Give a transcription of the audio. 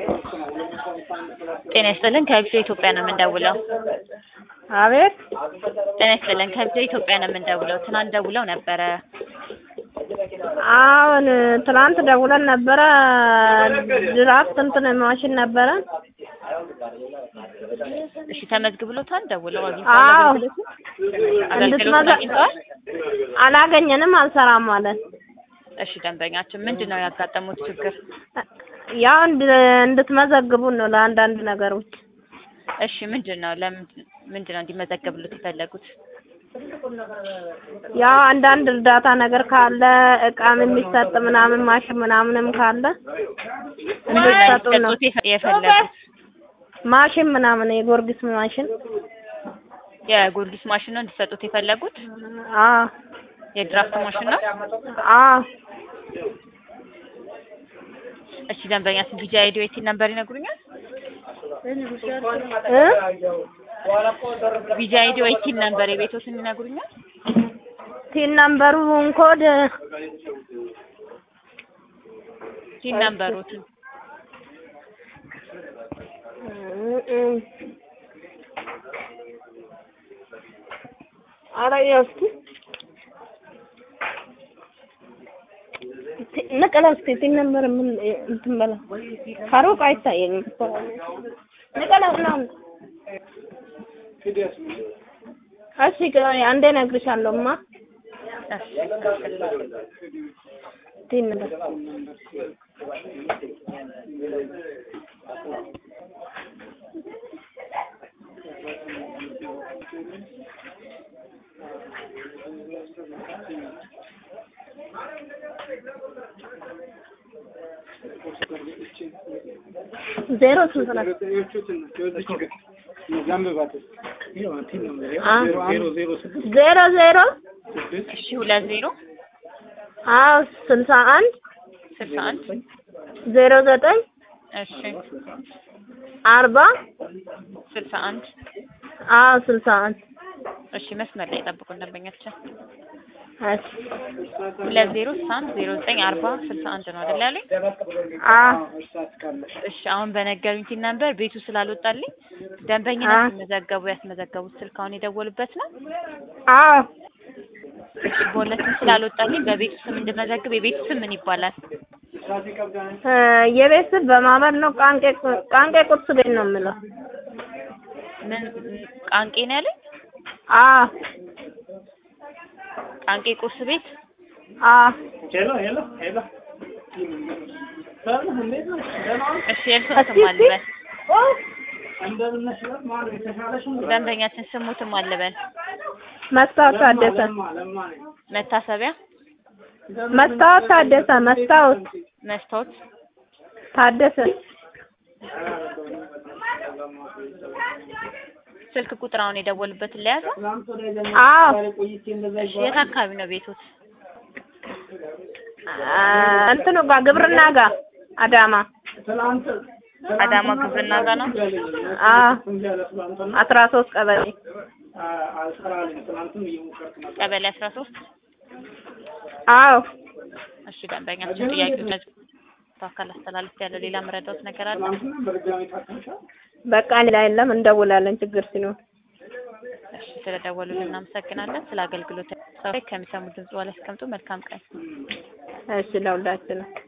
ጤና ይስጥልን ከቪኦኤ ኢትዮጵያ ነው የምንደውለው። አቤት ጤና ይስጥልን ከቪኦኤ ኢትዮጵያ ነው የምንደውለው። ትናንት ደውለው ነበረ። አሁን ትናንት ደውለን ነበረ። ድራፍት እንትን ማሽን ነበረ። እሺ ተመዝግብሎታል? ደውለው አዎ አግኝተዋል? አገልግሎቱን አገልግሎቱን እንድትመዘ- አግኝተዋል? አላገኘንም፣ አልሰራም አለን። እሺ ደንበኛችን ምንድን ነው ያጋጠሙት ችግር? ያው እንድ- እንድትመዘግቡን ነው ለአንዳንድ ነገሮች። እሺ ምንድን ነው ለምንድን ምንድን ነው እንዲመዘገብሉት የፈለጉት? ያው አንዳንድ እርዳታ ነገር ካለ እቃም የሚሰጥ ምናምን ማሽን ምናምንም ካለ ምንድን ነው እንድትሰጡን ነው። እንዲሰጡት የፈ- የፈለጉት? ማሽን ምናምን የጎርጊስ ማሽን የጎርጊስ ማሽን ነው እንዲሰጡት የፈለጉት? አ የድራፍት ማሽን ነው? አ እሺ ደንበኛችን ቢጂ አይዲ ወይ ቲን ነምበር ይነግሩኛል? እ ቢጂ አይዲ ወይ ቲን ነምበር የቤቶትን ይነግሩኛል? ቲን ነምበሩን ኮድ ቲን ነምበሮትን ኧረ ያው እስኪ ቲ- ንቀለው እስኪ ቲን ነምበር ምን እንትን በለው ከሩቅ አይታየኝም እኮ ንቀለው ምናምን እሺ ቆይ አንዴ እነግርሻለሁ እማ ቲን ነምበር ዜሮ ስንት ነው? አ ዜሮ ዜሮ እሺ ሁለት ዜሮ አዎ ስልሳ አንድ ስልሳ አንድ ዜሮ ዘጠኝ እሺ አርባ ስልሳ አንድ አዎ ስልሳ አንድ እሺ መስመር ላይ ጠብቁን ደንበኛችን እሺ ሁለት ዜሮ ስልሳ አንድ ዜሮ ዘጠኝ አርባ ስልሳ አንድ ነው አይደል ያሉኝ? አዎ እሺ አሁን በነገሩኝ ቲን ነምበር ቤቱ ስላልወጣልኝ ደንበኛ አ ሲመዘገቡ ያስመዘገቡት ስልክ አሁን የደወሉበት ነው። አዎ እሺ በሁለቱም ስላልወጣልኝ በቤቱ ስም እንድመዘግብ የቤቱ ስም ምን ይባላል? እ የቤት ስም በማመድ ነው። ቃንቄ ቃንቄ ቁርስ ቤት ነው የምለው። ምን ቃንቄ ነው ያለኝ? አዎ ቃንቄ ቁርስ ቤት አዎ እሺ የእርሶን ስም አልበል ደንበኛችን ስሙትም አልበል መስታወት ታደሰ መታሰቢያ መስታወት ታደሰ መስታወት መስታወት ታደሰ ስልክ ቁጥር አሁን የደወሉበትን ለያዘ አዎ እሺ የት አካባቢ ነው ቤቶት? አ እንትኑ ጋር ግብርና ጋር አዳማ አዳማ ግብርና ጋር ነው። አዎ አስራ ሶስት ቀበሌ ቀበሌ አስራ ሶስት አዎ እሺ ደንበኛችን ጥያቄ አካል አስተላልፍ ያለው ሌላ መረዳት ነገር አለ? በቃ ሌላ የለም እንደውላለን ችግር ሲኖር እሺ ስለደወሉልን እናመሰግናለን። ስለ አገልግሎት ከሚሰሙ ድምጽ በላይ አስቀምጡ። መልካም ቀን። እሺ ለሁላችንም